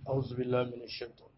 أعوذ بالله من الشيطان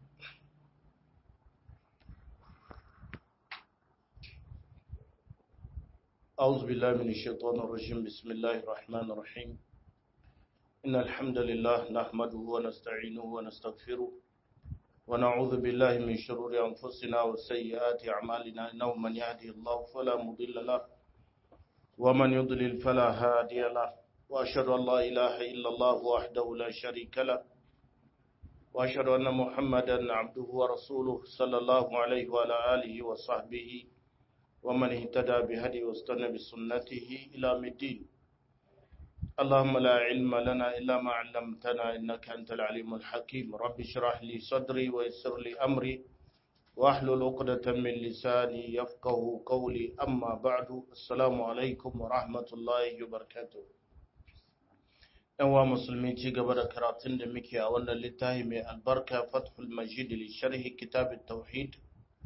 أعوذ بالله من الشيطان الرجيم بسم الله الرحمن الرحيم إن الحمد لله نحمده ونستعينه ونستغفره ونعوذ بالله من شرور أنفسنا وسيئات أعمالنا إنه من يهدي الله فلا مضل له ومن يضلل فلا هادي له وأشهد أن لا إله إلا الله وحده لا شريك له وأشهد أن محمدا عبده ورسوله صلى الله عليه وعلى آله وصحبه ومن اهتدى بهدي واستنى بسنته إلى الدين اللهم لا علم لنا إلا ما علمتنا إنك أنت العليم الحكيم رب اشرح لي صدري ويسر لي أمري واحلل عقدة من لساني يفقه قولي أما بعد السلام عليكم ورحمة الله وبركاته ‘yan wa musulmi ci gaba da karatun da muke a wannan littafi mai albarka fathul majid li sharhi kitabit tauhid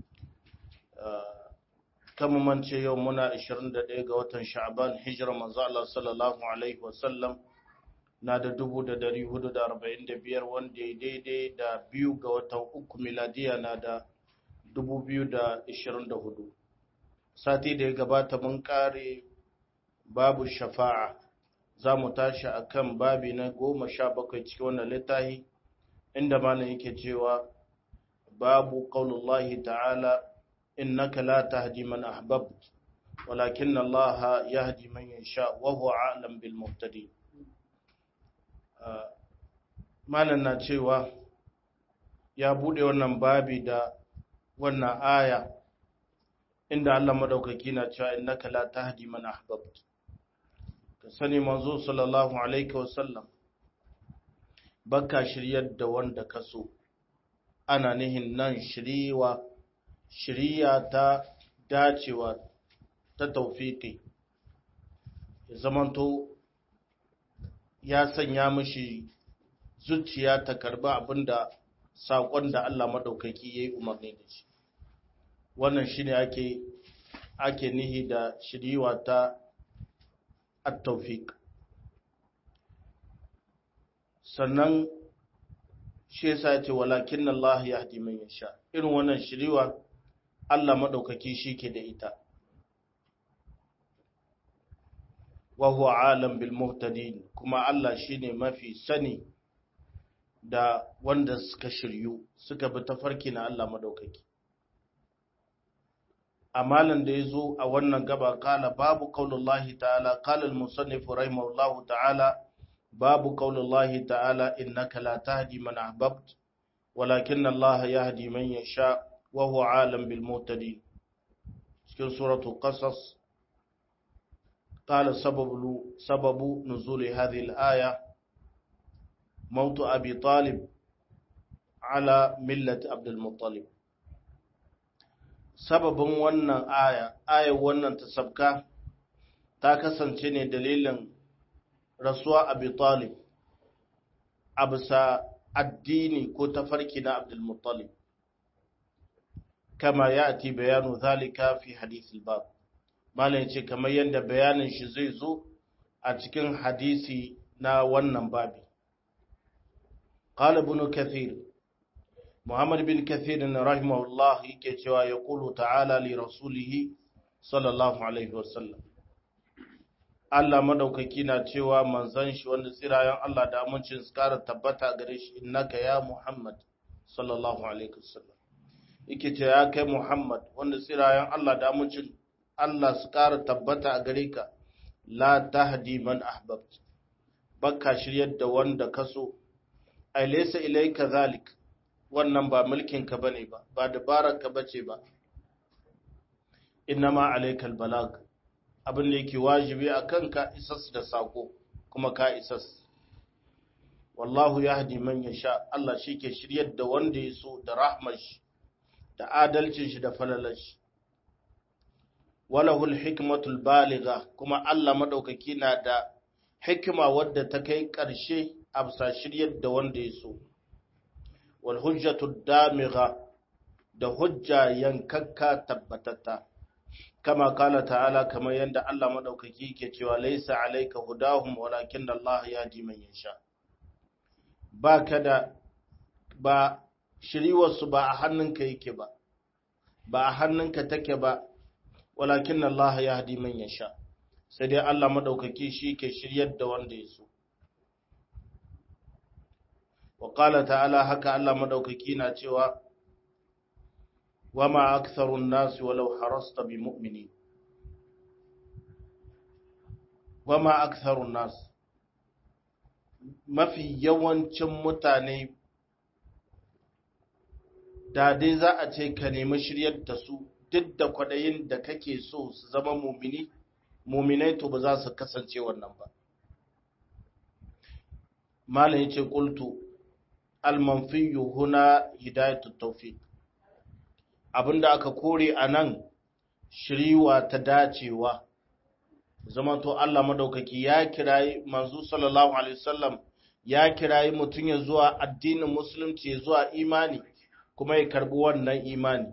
kan mance yau muna 21 ga watan sha'ban hijira manzo Allah sallallahu alaihi wasallam na da 1445 wanda ya daidai da biyu ga watan uku miladiya na da 2024 sati da ya gabata mun kare babu shafa'a za mu tashi a kan babi na goma sha bakwai cikin wannan littafi inda mana yake cewa babu qaulullahi ta'ala innaka la tahdi man ahbabt walakin Allah yahdi man yasha wa huwa a'lam bil muhtadin malan na cewa ya bude wannan babi da wannan aya inda Allah madaukaki na cewa innaka la tahdi man ahbabt ka sani manzo sallallahu alaihi wasallam baka shiryar da wanda ka so ana nihin nan shiriwa shiriya ta dacewa ta taufiki ya zamanto ya sanya mishi zuciya ta karba abinda saƙon da Allah maɗaukaki ya yi umarni da shi wannan shi ne ake ake nihi da shiriwa ta at-tawfiq sannan shi yasa yace walakin Allah yahdi man yasha irin wannan shiriwa Allah madaukaki shike da ita wa huwa alam bil muhtadin kuma Allah shine mafi sani da wanda suka shiryu suka bi tafarki na Allah madaukaki amalan da ya zo a wannan gaba kala babu kaulullahi ta'ala kala al-musannif rahimahullahu ta'ala babu kaulullahi ta'ala innaka la tahdi man ahbabt walakin Allah yahdi man yasha wa huwa alim bil muhtadin cikin suratul qasas قال سبب سبب نزول هذه الآية موت أبي طالب على ملة عبد المطلب sababin wannan aya ayar wannan ta sabka ta kasance ne dalilin rasuwa abi talib a bisa addini ko tafarki na abdulmuttalib kama ya ati bayanu zalika fi hadisi bab malam ce kamar yadda bayanin shi zai zo a cikin hadisi na wannan babi qala ibn kathir Muhammad bin Kathir na rahimahullah yake cewa ya kulu ta'ala li rasulihi sallallahu alaihi wasallam. Allah madaukaki na cewa manzan shi wanda tsirayen Allah da amincin su kara tabbata gare shi innaka ya Muhammad sallallahu alaihi wasallam. Yake ce ya kai Muhammad wanda tsirayen Allah da amincin Allah su kara tabbata a gare ka la tahdi man ahbabt. Bakka shiryar da wanda kaso. Ai laysa ilayka zalik. wannan ba mulkinka ba ne ba ba dabararka ba ce ba innama alaikal balag abin da yake wajibi a kanka isas da sako kuma ka isas wallahu ya hadi man ya sha Allah shi ke shiryar da wanda ya so da rahmar shi da adalcin shi da falalar shi walahul hikmatul baliga kuma Allah madaukaki na da hikima wadda ta kai ƙarshe a bisa shiryar da wanda ya so walhujjatu damigha da hujja yankakka tabbatatta kama kala ta'ala kamar yadda Allah madaukaki ke cewa laisa alayka hudahum walakin Allah yahdi man yasha baka da ba shiriwarsu ba a hannunka yake ba ba a hannunka take ba walakin Allah ya hadi man yasha sai dai Allah madaukaki shi ke shiryar da wanda ya so wa qala ta'ala haka Allah madaukaki na cewa wama aktharun nas walau harasta bi mu'minin wama aktharun nas mafi yawancin mutane da dai za a ce ka nemi shiryar da su duk da kwaɗayin da kake so su zama mumini muminai to ba za su kasance wannan ba malam yace qultu al-manfiyu huna hidayatut tawfiq abinda aka kore anan shiriwa ta dacewa zama to Allah madaukaki ya kirayi manzo sallallahu alaihi wasallam ya kirayi mutun ya zuwa addinin musulunci ya zuwa imani kuma ya karbi wannan imani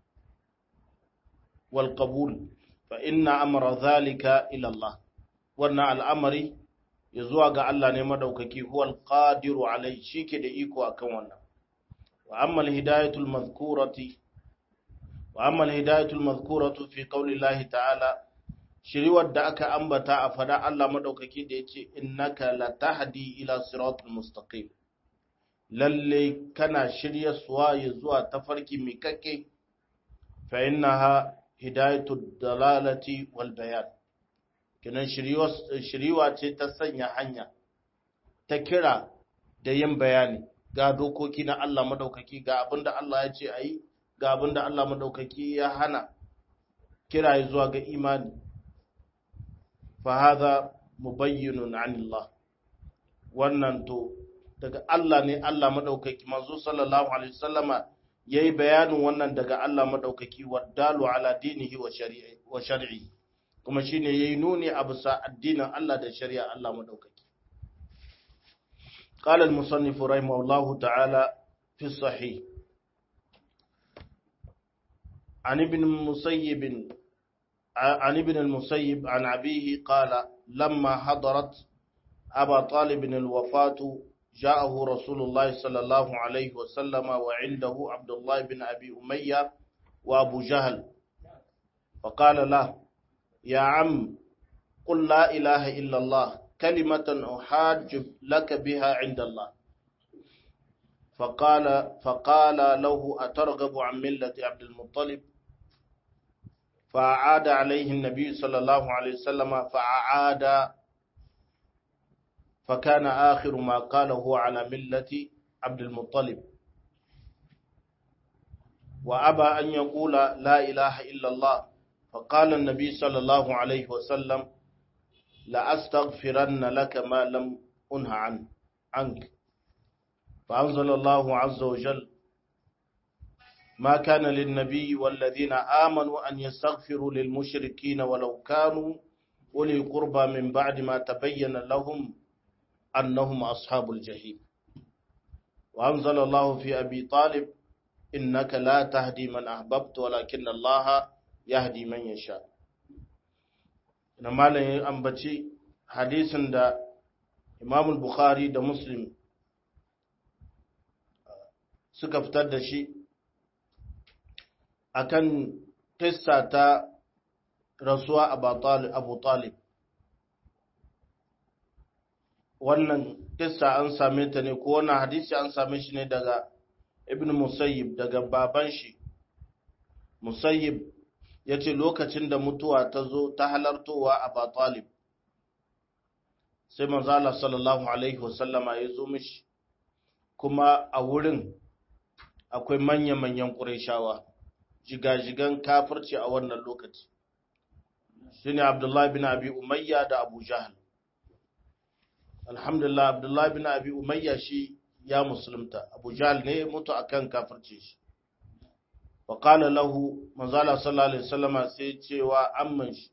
wal qabul fa inna amra zalika ila Allah wannan al'amari ya zuwa ga Allah ne madaukaki huwal qadiru alai shike da iko akan wannan wa amma al hidayatul madhkurati wa amma al hidayatul madhkuratu fi qawli Allah ta'ala shiriwar da aka ambata a fada Allah madaukaki da yace innaka latahdi ila siratul mustaqim lalle kana shirya suwa ya zuwa tafarki mai kake fa innaha hidayatud dalalati wal bayan kinan shiriwa ce ta sanya hanya ta kira da yin bayani ga dokoki na Allah madaukaki ga abinda Allah ya ce ayi ga abinda Allah madaukaki ya hana kira zuwa ga imani fa hadha mubayyinun anillah wannan to daga Allah ne Allah madaukaki manzo sallallahu alaihi wasallama yayi bayanin wannan daga Allah madaukaki wadalu ala dinihi wa shari'i wa shar'i kuma shine yayi nuni a bisa addinin Allah da shari'a Allah madaukaki قال المصنف رحمه الله تعالى في الصحيح عن ابن المسيب عن ابن المسيب عن أبيه قال لما حضرت أبا طالب الوفاة جاءه رسول الله صلى الله عليه وسلم وعنده عبد الله بن أبي أمية وأبو جهل فقال له يا عم قل لا إله إلا الله كلمة أحاج لك بها عند الله فقال فقال له أترغب عن ملة عبد المطلب فأعاد عليه النبي صلى الله عليه وسلم فأعاد فكان آخر ما قاله على ملة عبد المطلب وأبى أن يقول لا إله إلا الله فقال النبي صلى الله عليه وسلم لأستغفرن لك ما لم أنه عن عنك فأنزل الله عز وجل ما كان للنبي والذين آمنوا أن يستغفروا للمشركين ولو كانوا أولي قربى من بعد ما تبين لهم أنهم أصحاب الجحيم وأنزل الله في أبي طالب إنك لا تهدي من أحببت ولكن الله يهدي من يشاء na malayin ambaci hadisin da imamul bukhari da muslim suka fitar da shi akan kissa ta rasuwa abu talib wannan kissa an same ta ne ko wannan hadisi an same shi ne daga ibn musayyib daga baban shi musayyib ya ce lokacin da mutuwa ta zo ta halartowa a batalib sai manzala sallallahu alaihi wasallama ya zo mishi kuma a wurin akwai manya-manyan ƙureshawa jigajigan kafirci a wannan lokaci shi ne abdullahi bin abi umayya da abu jahal alhamdulillah abdullahi bin abi umayya shi ya musulunta abu jahal ne mutu akan kafirci shi wa qala lahu manzala sallallahu alaihi wasallama sai cewa amman shi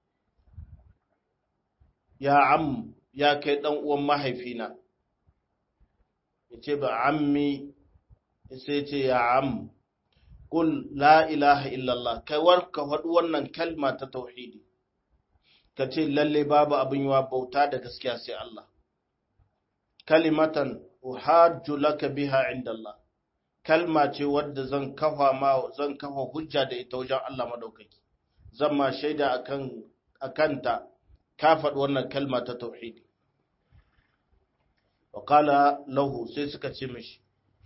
ya am ya kai dan uwan mahaifina yace ba ammi sai ce ya am qul la ilaha illallah kai warka faɗi wannan kalma ta tauhidi kace lalle babu abin yawa bauta da gaskiya sai Allah kalimatan uhajju laka biha inda Allah kalma ce wadda zan kafa ma zan kafa hujja da ita wajen Allah madaukaki zan ma shaida akan akanta ka faɗi wannan kalma ta tauhidi wa qala lahu sai suka ce mishi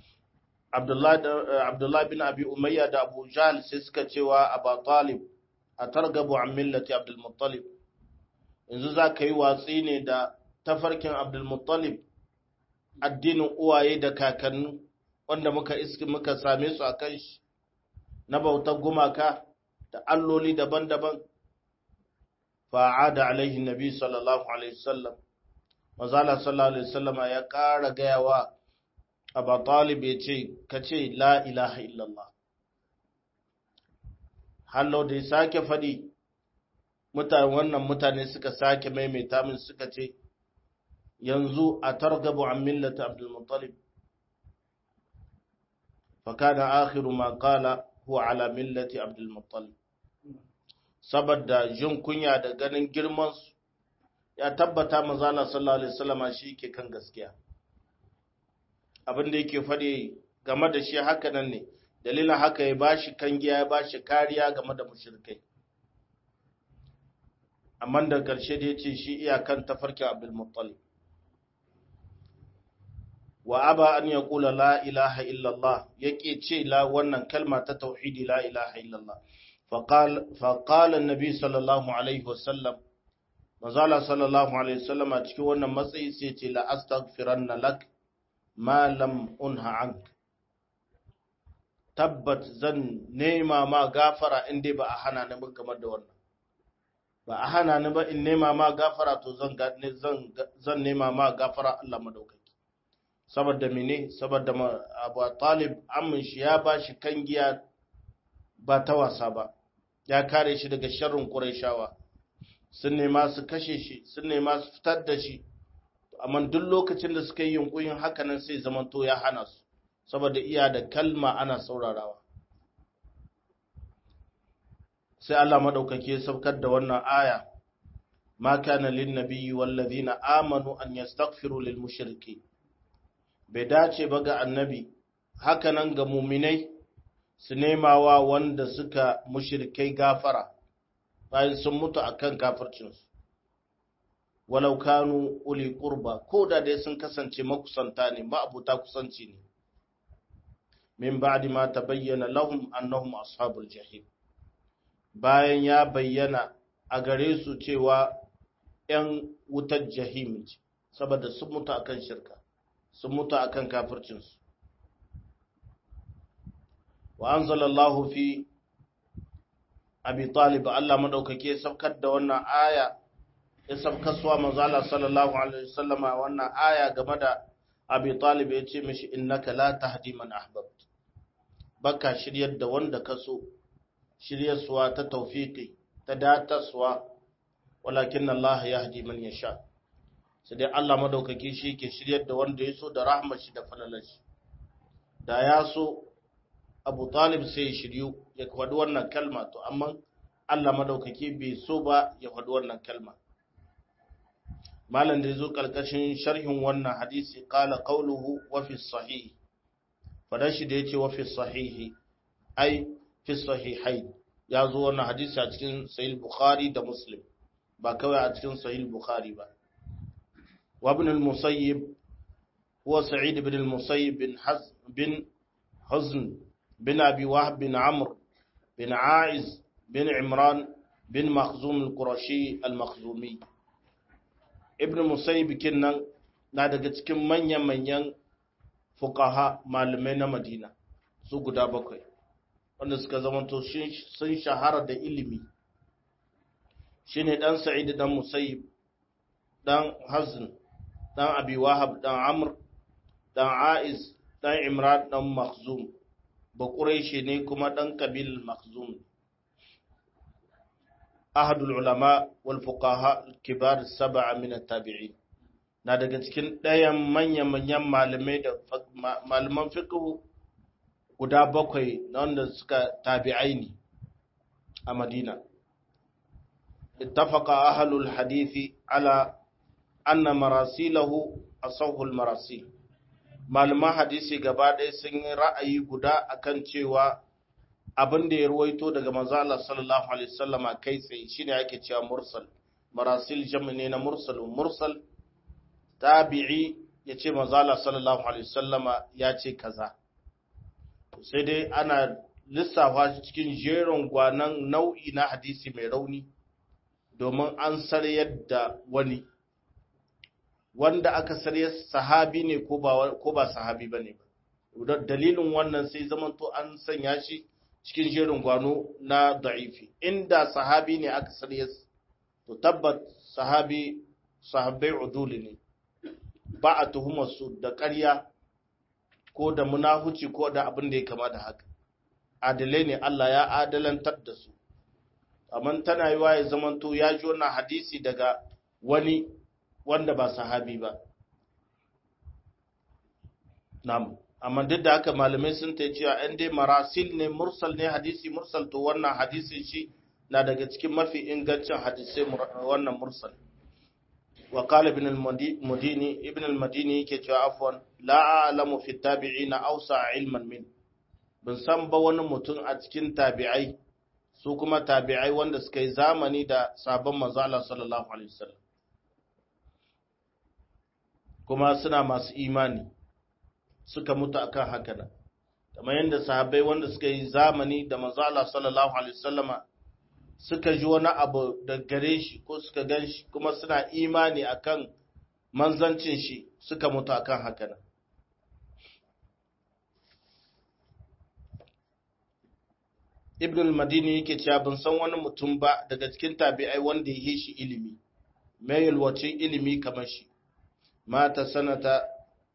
Abdullah bin Abi Umayya da Abu Jahl sai suka cewa Abu Talib a targabu an millati Abdul Muttalib yanzu za ka yi watsi ne da tafarkin Abdul Muttalib addinin uwaye da kakanni wanda muka iski muka same su a kan shi na bautar gumaka da alloli daban-daban fa'ada alaihi nabi sallallahu alaihi wasallam mazala sallallahu alaihi wasallam ya ƙara gayawa Abu Talib ya ce ka ce la ilaha illallah hallo da ya sake faɗi mutane wannan mutane suka sake maimaita min suka ce yanzu a targabu an millata Abdul Muttalib فكان آخر ما قال هو على ملة عبد المطلب saboda jin kunya da ganin girman su ya tabbata manzala sallallahu alaihi wasallama shi ke kan gaskiya abin da yake faɗi game da shi haka nan ne dalilin haka ya bashi kangiya ya bashi kariya game da mushrikai amma da ƙarshe da yace shi iyakan tafarkin Abdul Muttalib wa aba an ya kula la ilaha illallah yake ce la wannan kalma ta tauhidi la ilaha illallah faƙala nabi sallallahu alaihi wasallam mazala sallallahu alaihi wasallam a cikin wannan matsayi sai ce la astaghfiranna lak ma lam unha ank tabbat zan nema ma gafara in dai ba a hana ni ba game da wannan ba a hana ni ba in nema ma gafara to zan zan nema ma gafara Allah madaukaki saboda mene saboda abu talib amin shi ya ba shi kangiya ba ta wasa ba ya kare shi daga sharrin ƙuraishawa sun nema su kashe shi sun nema su fitar da shi amma duk lokacin da suka yi yunkuyin hakanan sai zamanto ya hana su saboda iya da kalma ana saurarawa sai Allah madaukake saukar da wannan aya ma kana lin nabiyyi wal ladina amanu an yastaghfiru lil mushrikeen bai dace ba ga annabi hakanan ga muminai su nemawa wanda suka mushrikai gafara bayan sun mutu akan kafircinsu walau kanu uli qurba ko da dai sun kasance makusanta ne ma'abuta kusanci ne min ba'di ma tabayyana lahum annahum ashabul jahim bayan ya bayyana a gare su cewa 'yan wutar jahim ce saboda sun mutu akan shirka sun mutu akan kafircinsu wa anzalallahu fi abi talib Allah madaukake saukar da wannan aya ya sabkaswa manzo Allah sallallahu alaihi wasallama wannan aya game da abi talib ya ce mishi innaka la tahdi man ahbabt baka shiryar da wanda ka so shiryarsuwa ta tawfiki ta dataswa walakin Allah yahdi man yasha sai dai Allah madaukaki shi ke shiryar da wanda ya so da rahmar shi da falalar shi da ya so Abu Talib sai ya shiryu ya faɗi wannan kalma to amma Allah madaukaki bai so ba ya faɗi wannan kalma malam da yazo kalkashin sharhin wannan hadisi qala qawluhu wa fi sahih fadan shi da yace wa fi sahih ai fi sahihain ya zo wannan hadisi a cikin sahih bukhari da muslim ba kawai a cikin sahih bukhari ba وابن المسيب هو سعيد بن المسيب بن حزن بن حزن بن أبي وهب بن عمرو بن عائز بن عمران بن مخزوم القرشي المخزومي ابن المسيب كنن na daga cikin manyan-manyan fukaha malamai na madina su guda bakwai wanda suka zamanto sun shahara da ilimi shine dan sa'id dan musayyib dan hazn dan abi wahab dan amr dan aiz dan imran dan makhzum ba quraishi ne kuma dan kabil makhzum ahadul ulama wal fuqaha kibar sab'a min at-tabi'in na daga cikin ɗayan manyan manyan malamai da malaman fiqh guda bakwai na wanda suka tabi'ai ne a madina اتفق أهل الحديث على أن مراسيله أصوه المراسيل malaman hadisi gaba ɗaya sun yi ra'ayi guda akan cewa abin da ya ruwaito daga manzo Allah sallallahu alaihi wasallama kai tsaye shine ake cewa mursal marasil jami ne na mursal mursal tabi'i ya ce manzo Allah sallallahu alaihi wasallama ya ce kaza sai dai ana lissafa cikin jerin gwanan nau'i na hadisi mai rauni domin an saryar da wani wanda aka sarya sahabi ne ko ba sahabi ba ne ba dalilin wannan sai zamanto an sanya shi cikin jerin gwano na da'ifi inda sahabi ne aka sarya to tabbat sahabi sahabbai uduli ne ba a tuhumar su da ƙarya ko da munahuci ko da abin da ya kama da haka adalai ne Allah ya adalantar da su amma tana yiwa ya zamanto ya ji wannan hadisi daga wani wanda ba sahabi ba na'am amma duk da haka malamai sun ta cewa an dai marasil ne mursal ne hadisi mursal to wannan hadisin shi na daga cikin mafi ingancin hadisai wannan mursal wa qala ibn al-madini ibn al-madini yake cewa afwan la a'lamu fi tabi'ina awsa ilman min bin san ba wani mutum a cikin tabi'ai su kuma tabi'ai wanda suka yi zamani da sabon manzo Allah sallallahu alaihi wasallam kuma suna masu imani suka mutu akan haka nan kamar yadda sahabbai wanda suka yi zamani da manzo Allah sallallahu alaihi wasallama suka ji wani abu da gare shi ko suka gan shi kuma suna imani akan manzancin shi suka mutu akan haka nan Ibn al-Madini yake cewa ban san wani mutum ba daga cikin tabi'ai wanda ya yi shi ilimi mai yalwacin ilimi kamar shi mata sanata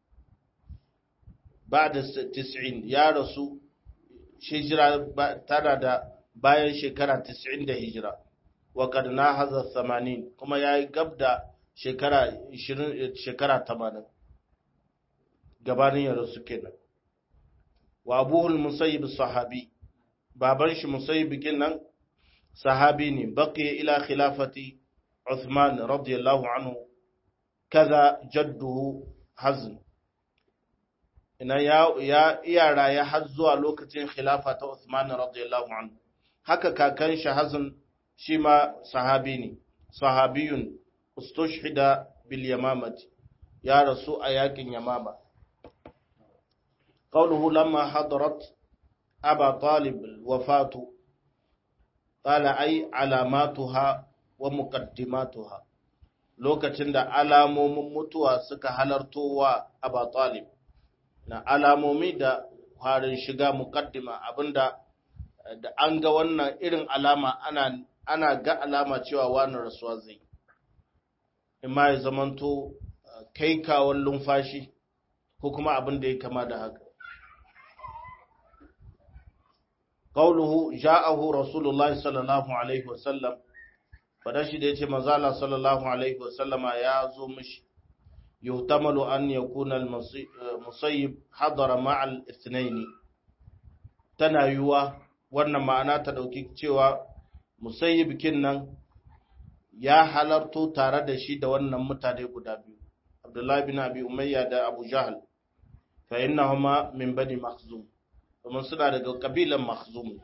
ba da 90 ya rasu hijira tana da bayan shekara 90 da hijira wa kad na haza 80 kuma ya yi gab da shekara 20 shekara 80 gabanin ya rasu kenan wa abuhul musayyib sahabi baban shi musayyib kenan sahabi ne baqiya ila khilafati Uthman radiyallahu anhu kaza jadduhu hazn ina ya ya iyara ya har zuwa lokacin khilafa ta Uthman radiyallahu anhu haka kakan shi hazn shi ma sahabi ne sahabiyun ustushhida bil yamamati ya rasu a yakin yamama qawluhu lamma hadarat aba talib wafatu qala ay alamatuha wa muqaddimatuha lokacin da alamomin mutuwa suka halarto wa Aba Talib na alamomi da harin shiga muqaddima abinda da an ga wannan irin alama ana ana ga alama cewa wani rasuwa zai imma ya zamanto kai kawon lumfashi ko kuma abin da ya kama da haka قوله جاءه رسول الله صلى الله عليه وسلم fadashi da ya ce mazala sallallahu alaihi wasallama ya zo mishi yuhtamalu an yakuna al-musayyib hadara ma'al ithnaini tana yiwuwa wannan ma'ana ta dauki cewa musayyib kin nan ya halarto tare da shi da wannan mutane guda biyu abdullahi bin abi umayya da abu jahl fa innahuma min bani makhzum kuma suna daga kabilan makhzum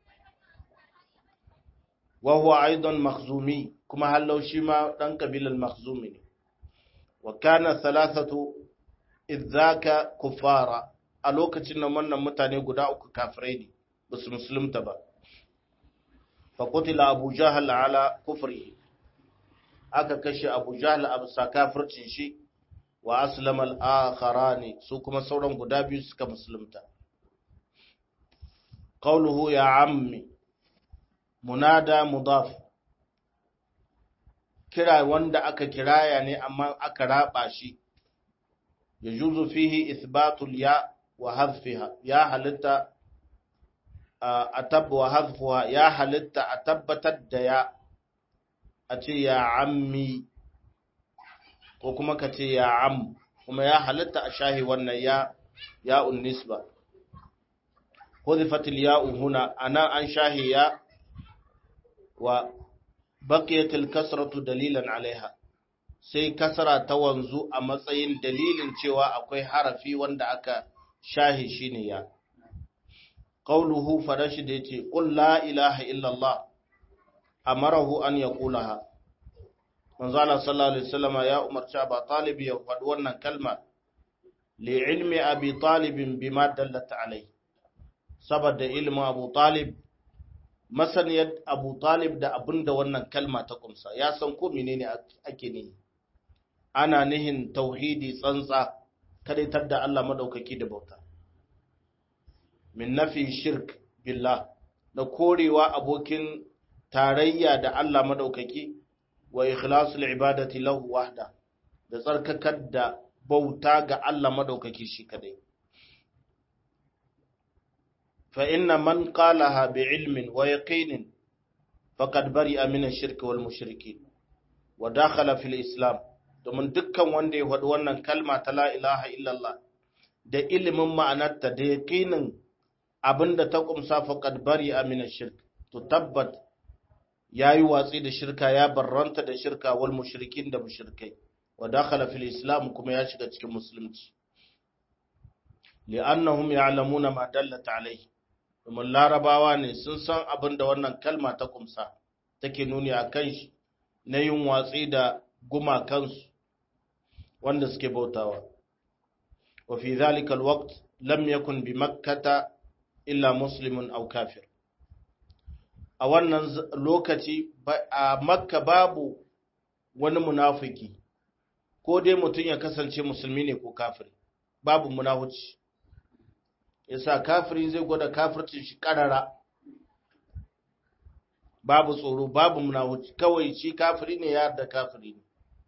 وهو أيضا مخزومي كما هلو شما دان قبيل المخزومي وكان ثلاثة إذ ذاك كفارا a lokacin nan wannan mutane guda uku kafirai ne ba su musulunta ba fa qutila abu jahal ala kufri aka kashe abu jahal a bisa kafircin shi wa aslama al-akharani su kuma sauran guda biyu suka musulunta qawluhu ya ammi munada mudaf kira wanda aka kiraya ne amma aka raba shi yajuzu fihi ithbatul ya wa hadfiha ya halitta a tab wa hadfuha ya halitta a tabbatar da ya a ce ya ammi ko kuma ka ce ya am kuma ya halitta a shahi wannan ya ya unnisba huzifatil ya huna ana an shahi ya wa baqiyatil kasratu dalilan alaiha sai kasara ta wanzu a matsayin dalilin cewa akwai harafi wanda aka shahi shine ya qauluhu farashi da yace qul la ilaha illallah amarahu an yaqulaha manzo Allah sallallahu alaihi wasallam ya umarci Abu Talib ya faɗi wannan kalma li ilmi Abi Talib bima dallat alai saboda ilmin Abu Talib masaniyar Abu Talib da abinda wannan kalma ta kumsa ya san ko menene ake ne ana nihin tauhidi tsantsa kadaitar da Allah madaukaki da bauta min nafi shirk billah da korewa abokin tarayya da Allah madaukaki wa ikhlasul ibadati lahu wahda da tsarkakar da bauta ga Allah madaukaki shi kadai fa inna man qalaha bi ilmin wa yaqinin faqad bari'a min ash-shirk wal mushrikeen wa dakhala fil islam domin dukkan wanda ya faɗi wannan kalma ta la ilaha illallah da ilimin ma'anarta da yaqinin abinda ta kumsa faqad bari'a min ash-shirk to tabbat ya yi watsi da shirka ya barranta da shirka wal mushrikin da mushrikai wa dakhala fil islam kuma ya shiga cikin musulunci li'annahum ya'lamuna ma dallat alayhi domin larabawa ne sun san abin da wannan kalma ta kumsa take nuni a kan shi na yin watsi da gumakansu wanda suke bautawa wa fi dhalika alwaqt lam yakun bi makkata illa muslimun aw kafir a wannan lokaci a makka babu wani munafiki ko dai mutum ya kasance musulmi ne ko kafiri babu munafuci yasa kafiri zai gwada kafircin shi karara babu tsoro babu munafuci kawai shi kafiri ne ya da kafiri ne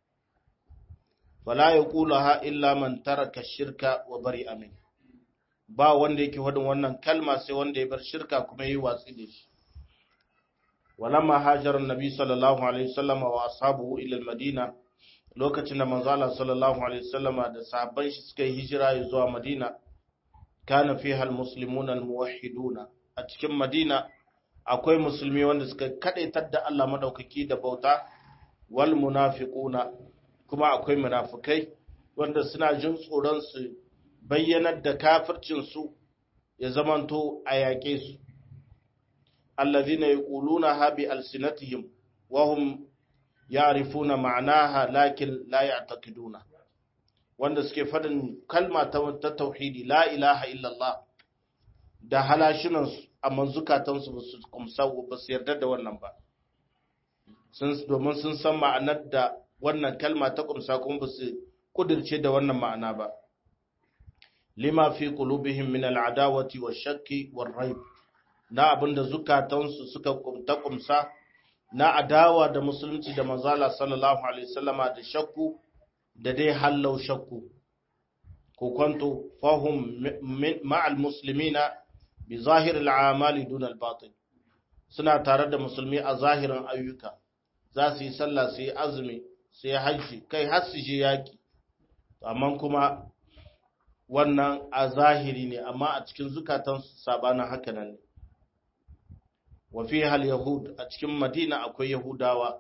fala yaqulaha illa man taraka shirka wa bari amin ba wanda yake wadin wannan kalma sai wanda ya bar shirka kuma yi watsi da shi ولما هاجر النبي صلى الله عليه وسلم واصحابه الى المدينه lokacin da manzo Allah sallallahu alaihi wasallama da sahabban shi suka yi hijira zuwa Madina kana fiha almuslimuna almuwahhiduna a cikin Madina akwai musulmi wanda suka kadaitar da Allah madaukaki da bauta wal munafiquna kuma akwai munafikai wanda suna jin tsoron su bayyanar da kafircin su ya zamanto a yaƙe su الذين يقولونها بألسنتهم وهم يعرفون معناها لكن لا يعتقدونها wanda suke faɗin kalma ta tauhidi la ilaha illallah da halashinansu amma zukatansu ba su kumsa ba su yarda da wannan ba domin sun san ma'anar da wannan kalma ta kumsa kuma ba su kudirce da wannan ma'ana ba lima fi qulubihim min al'adawati wa shakki wa raib na abinda zukatansu suka kumta kumsa na adawa da musulunci da manzala sallallahu alaihi wasallama da shakku da dai hallau shakku ko kwanto fahum ma'al muslimina bi zahir al'amali dun al-batin suna tare da musulmi a zahirin ayyuka za su yi sallah su yi azumi su yi hajji kai har su je yaki amma kuma wannan a zahiri ne amma a cikin zukatansu sabanin haka nan ne wa fi hal yahud a cikin madina akwai yahudawa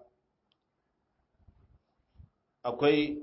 akwai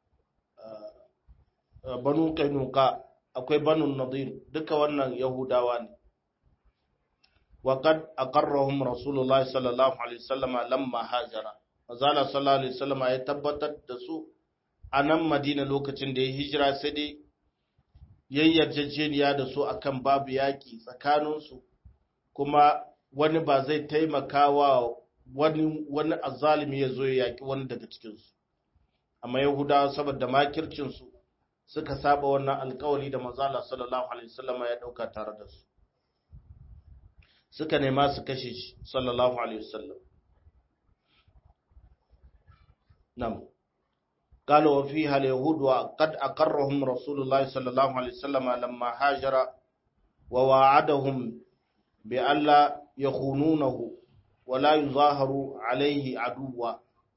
banu kainuka akwai banu nadir duka wannan yahudawa ne wa qad aqarrahum rasulullahi sallallahu alaihi wasallam lamma hajara azala sallallahu alaihi wasallam ya tabbatar da su a nan madina lokacin da ya hijira sai dai yayyarjejeniya da su akan babu yaki tsakaninsu kuma wani ba zai taimaka wa wani wani azalimi ya zo ya yaki wani daga cikinsu amma yahudawa saboda makircinsu suka saba wannan alkawari da manzala sallallahu alaihi wasallam ya dauka tare da su suka nema su kashe shi sallallahu alaihi wasallam nam قال وفيها اليهود وقد أقرهم رسول الله صلى الله عليه وسلم لما هاجر وواعدهم بألا يخونونه ولا يظاهروا عليه عدوا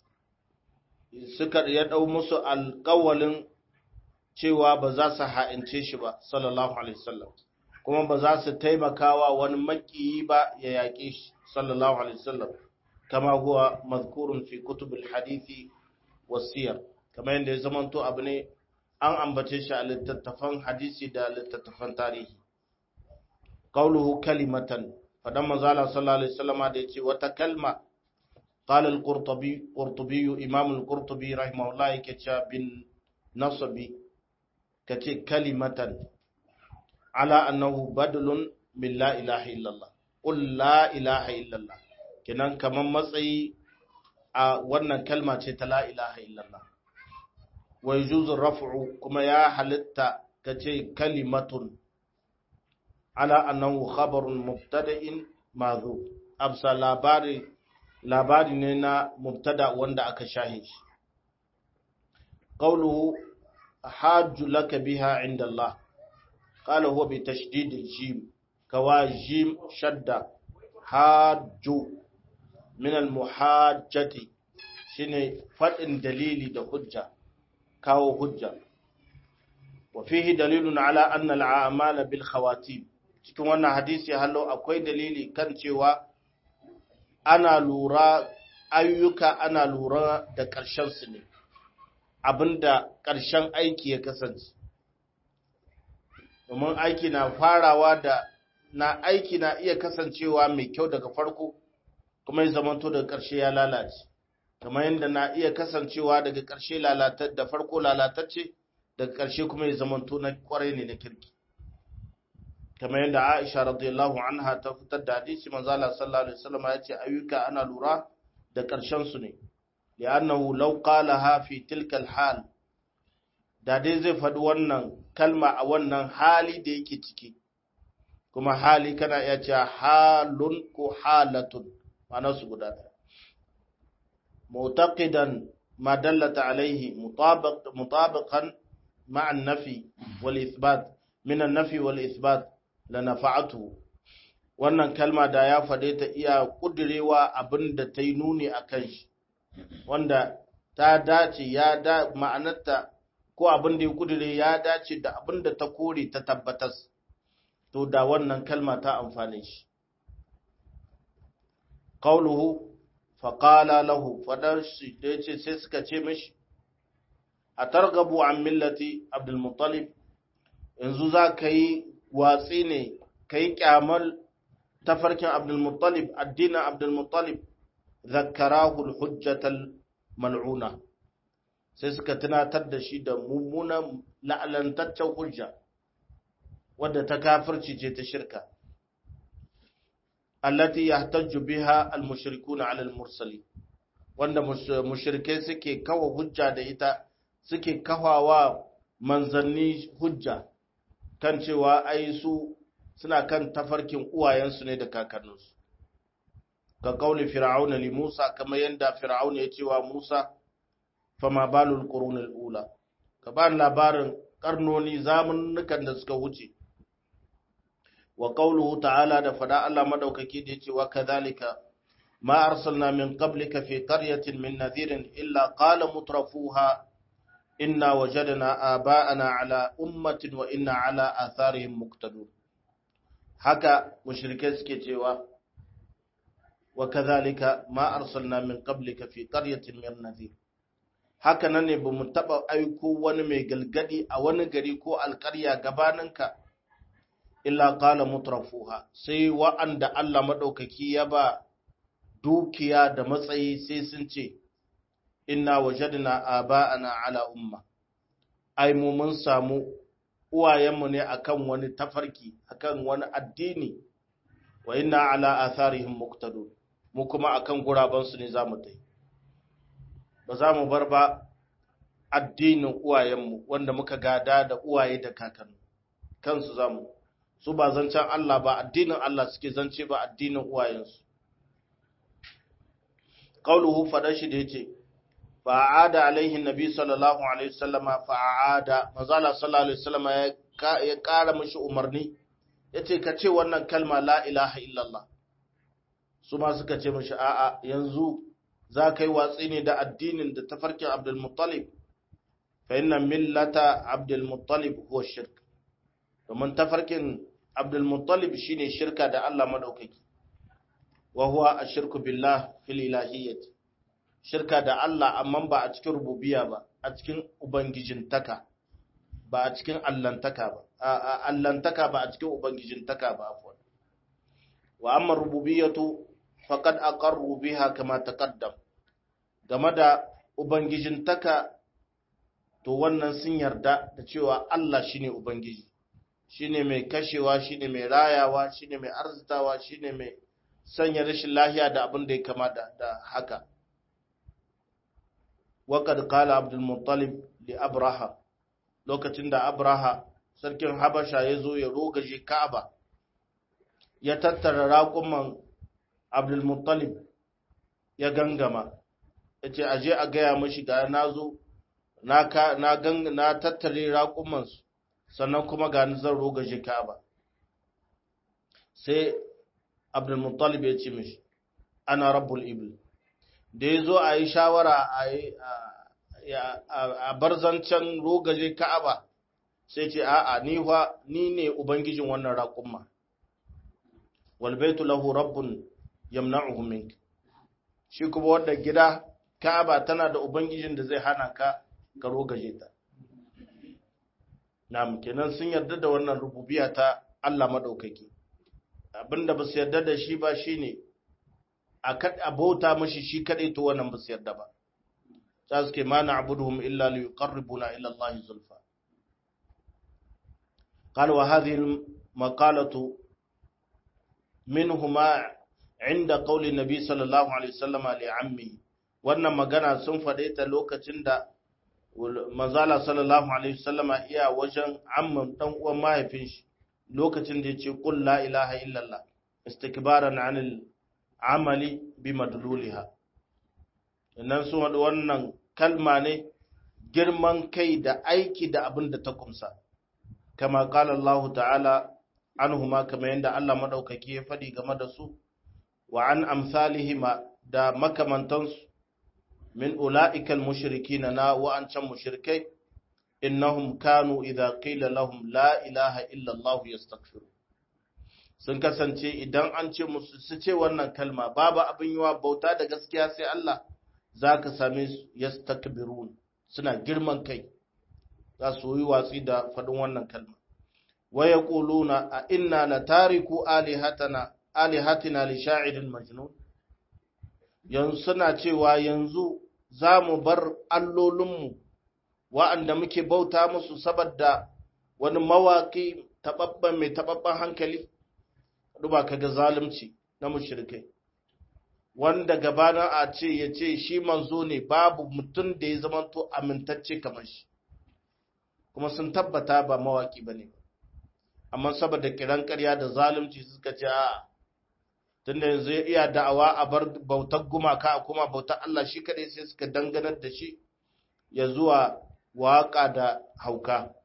suka ya dau musu alƙawalin cewa ba za su ha'ince shi ba sallallahu alaihi wasallam kuma ba za su taimakawa wani makiyi ba ya yaƙe shi sallallahu alaihi wasallam kama huwa mazkurun fi kutubul hadithi wasiyar kamar yadda ya zamanto abu ne an ambace shi a littattafan hadisi da littattafan tarihi qauluhu kalimatan fadan manzala sallallahu alaihi wasallam da yace wata kalma qala al-qurtubi qurtubi imam al-qurtubi rahimahullah yake cewa bin nasabi kace kalimatan ala annahu badlun min la ilaha illallah qul la ilaha illallah kenan kaman matsayi a wannan kalma ce ta la ilaha illallah wa yujuzu raf'u kuma ya halitta kace kalimatun ala annahu khabarun mubtada'in madhu absa labari labari ne na mubtada wanda aka shahe shi qawluhu hajju laka biha inda Allah qala huwa bi tashdid al-jim kawa jim shadda hajju min al-muhajjati shine fadin dalili da hujja kawo hujja wa fihi dalilun ala anna al-a'mal bil khawatim cikin wannan hadisi hallo akwai dalili kan cewa ana lura ayyuka ana lura da ƙarshen su ne abinda ƙarshen aiki ya kasance domin aiki na farawa da na aiki na iya kasancewa mai kyau daga farko kuma ya zamanto daga ƙarshe ya lalace kamar yadda na iya kasancewa daga ƙarshe lalatar da farko lalatacce daga ƙarshe kuma ya zamanto na kwarai ne na kirki kamar yadda Aisha radiyallahu anha ta fitar da hadisi manzo Allah sallallahu alaihi wasallam ya ce ayyuka ana lura da ƙarshen su ne li'annahu law qalaha fi tilka al-hal da dai zai faɗi wannan kalma a wannan hali da yake ciki kuma hali kana iya cewa halun ko halatun ma'ana su guda ɗaya mutaqidan ma dallata alaihi mutabiqan ma'a an-nafi wal ithbat min an-nafi wal ithbat la nafa'atu wannan kalma da ya faɗe ta iya kudirewa abinda ta yi nuni akan shi wanda ta dace ya da ma'anarta ko abin da ya kudure ya dace da abin da ta kore ta tabbatas to da wannan kalma ta amfane shi qauluhu faqala lahu fadar shi da yace sai suka ce mishi a targabu an millati abdul muttalib yanzu za ka yi watsi ne ka yi kyamal tafarkin abdul muttalib addinin abdul muttalib zakkarahu al-hujjatal mal'una sai suka tunatar da shi da mummunan la'alantaccen hujja wadda ta kafirci ce ta shirka allati yahtajju biha al-mushrikuna 'ala al-mursali wanda mushrikai suke kawa hujja da ita suke kawawa manzanni hujja kan cewa ai su suna kan tafarkin uwayensu ne da kakanninsu ka kauli fir'auna li Musa kamar yanda fir'auna ya cewa Musa fama balul qurunul ula ka ba labarin karnoni zamanukan da suka wuce wa qawluhu ta'ala da fada Allah madaukaki da yace wa kadhalika ma arsalna min qablika fi qaryatin min nadhirin illa qala mutrafuha inna wajadna aba'ana ala ummatin wa inna ala atharihim muqtadun haka mushrikai suke cewa wa kadhalika ma arsalna min qablika fi qaryatin min nadhir haka nan ne bamu taba aiko wani mai galgadi a wani gari ko alƙarya gabaninka illa qala mutrafuha sai wa'anda Allah madaukaki ya ba dukiya da matsayi sai sun ce inna wajadna aba'ana ala umma ai mu mun samu uwayenmu ne akan wani tafarki akan wani addini wa inna ala atharihim muqtadun mu kuma akan guraban su ne zamu tai ba za mu bar ba addinin uwayenmu wanda muka gada da uwaye da kakanni kansu zamu su ba zancen Allah ba addinin Allah suke zance ba addinin uwayensu qauluhu fada shi da yace fa'ada alaihi nabi sallallahu alaihi wasallama fa'ada mazala sallallahu alaihi wasallama ya kara mishi umarni yace ka ce wannan kalma la ilaha illallah su ma suka ce mishi a'a yanzu za ka yi watsi ne da addinin da tafarkin abdul muttalib fa inna millata abdul muttalib huwa shirk domin tafarkin abdul muttalib shine shirka da Allah madaukaki wa huwa ashirku billah fil ilahiyyati shirka da Allah amma ba a cikin rububiyya ba a cikin ubangijintaka ba a cikin allantaka ba a allantaka ba a cikin ubangijintaka ba afwan wa amma rububiyyatu faqad aqarru biha kama taqaddam game da ubangijintaka to wannan sun yarda da cewa Allah shine ubangiji shine mai kashewa shine mai rayawa shine mai arzitawa shine mai sanya rashin lahiya da abin da ya kama da haka waƙad kala abdulmuttalib li abraha lokacin da abraha sarkin habasha ya zo ya rogaje ka'aba ya tattara raƙuman abdulmuttalib ya gangama ya ce aje a gaya mashi ga na zo na tattare raƙumansu sannan kuma ga ni zan rogaje ka'aba sai abdulmuttalib ya ce mishi ana rabbul ibil da ya zo a yi shawara a bar zancen rogaje ka'aba sai ce a'a ni fa ni ne ubangijin wannan raƙumma wal baitu lahu rabbun yamna'uhu mink shi kuma wanda gida ka'aba tana da ubangijin da zai hana ka ka rogaje ta na'am kenan sun yarda da wannan rububiyya ta Allah madaukaki abinda ba su yarda da shi ba shine a bauta mashi shi kadai to wannan ba su yarda ba za su ke ma na abuduhum illa li yuqarribuna ila Allah zulfa قال وهذه المقالة منهما عند قول النبي صلى الله عليه وسلم لعمه wannan magana sun faɗe ta lokacin da manzala sallallahu alaihi wasallama iya wajen amman dan uwan mahaifin shi lokacin da yace qul la ilaha illallah istikbaran anil amali bi madluliha nan su wadu wannan kalma ne girman kai da aiki da abin da ta kumsa kama qala Allah ta'ala anhuma kama yanda Allah madaukaki ya fadi game da su wa an amsalihima da makamantansu min ula'ikal mushrikina na wa'ancan mushrikai innahum kanu idza qila lahum la ilaha illa Allah yastaghfiru sun kasance idan an ce musu su ce wannan kalma babu abin yiwa bauta da gaskiya sai Allah zaka same su yastakbirun suna girman kai za su yi watsi da faɗin wannan kalma wa yaquluna a inna la tariku alihatana alihatina li sha'irin majnun yanzu suna cewa yanzu za mu bar allolinmu wa'anda muke bauta musu saboda wani mawaƙi taɓaɓɓen mai taɓaɓɓen hankali duba ka ga zalunci na mushrikai wanda gabanin a ce ya ce shi manzo ne babu mutum da ya zamanto amintacce kamar shi kuma sun tabbata ba mawaƙi ba ne amma saboda kiran ƙarya da zalunci suka ce a tunda yanzu ya iya da'awa a bar bautar gumaka a kuma bautar Allah shi kadai sai suka danganar da shi ya zuwa waƙa da hauka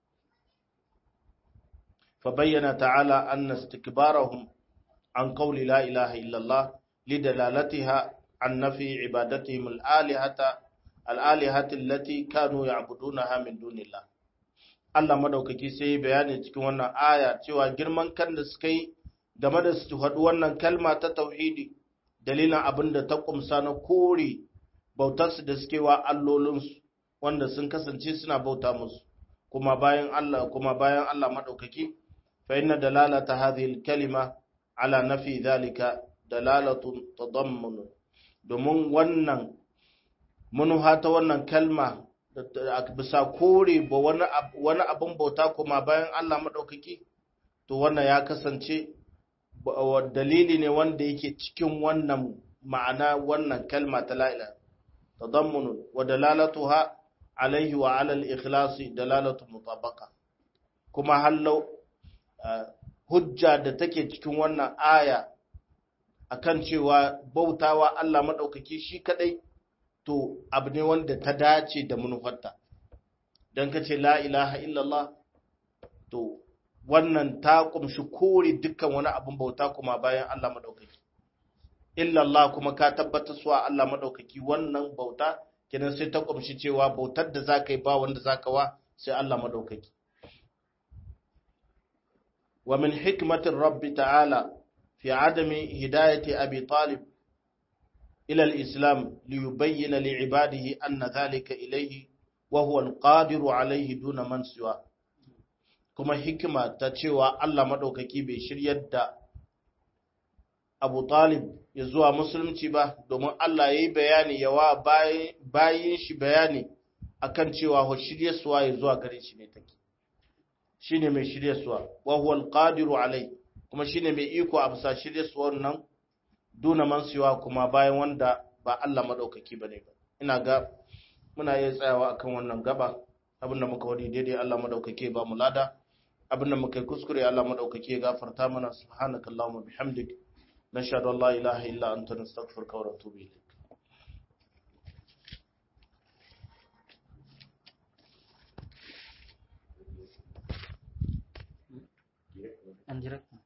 fa bayyana ta'ala anna istikbarahum an qawli la ilaha illallah lidalalatiha an nafi ibadatihim al-alihata al-alihati allati kanu ya'budunaha min dunillah Allah madaukaki sai bayani cikin wannan aya cewa girman kan da suka yi game da su faɗi wannan kalma ta tauhidi dalilin abin da ta kumsa na kore bautarsu da suke wa allolinsu wanda sun kasance suna bauta musu kuma bayan Allah kuma bayan Allah madaukaki fa inna dalalata hadhihi kalima ala nafi dhalika dalalatu tadammun domin wannan munuha ta wannan kalma bisa kore ba wani abin bauta kuma bayan Allah madaukaki to wannan ya kasance dalili ne wanda yake cikin wannan ma'ana wannan kalma ta la'ila tadammun wa dalalatuha alaihi wa ala al-ikhlas dalalatu mutabaqa kuma hallau hujja da take cikin wannan aya akan cewa bautawa Allah madaukaki shi kadai to abu ne wanda ta dace da manufarta dan kace la ilaha illallah to wannan ta kumshi kore dukkan wani abin bauta kuma bayan Allah maɗaukaki. Illallah kuma ka tabbatar suwa Allah maɗaukaki wannan bauta, kenan sai ta kumshi cewa bautar da za ka yi ba wanda za ka wa sai Allah maɗaukaki. Wa min hikmatin Rabbi ta'ala fi adami hidayati Abi Talib ila al-islam li yubayyana li ibadihi anna dhalika ilayhi wa huwa al-qadiru alayhi duna man siwa kuma hikima ta cewa Allah madaukaki bai shiryar da Abu Talib ya zuwa musulunci ba domin Allah yayi bayani yawa bayin shi bayani akan cewa ho shiryarsuwa ya zuwa gare shi ne take shine mai shiryarsuwa wa huwa al-qadiru alayhi kuma shine mai iko a bisa shiryarsuwar nan duna mansuwa kuma bayan wanda ba Allah madaukaki bane ba ina ga muna iya tsayawa akan wannan gaba abinda muka wadi daidai Allah madaukake ba mu lada abinda muka yi kuskure Allah madaukake gafarta mana subhanakallahumma bihamdik nashhadu an la ilaha illa anta nastaghfiruka wa natubu ilayk en direct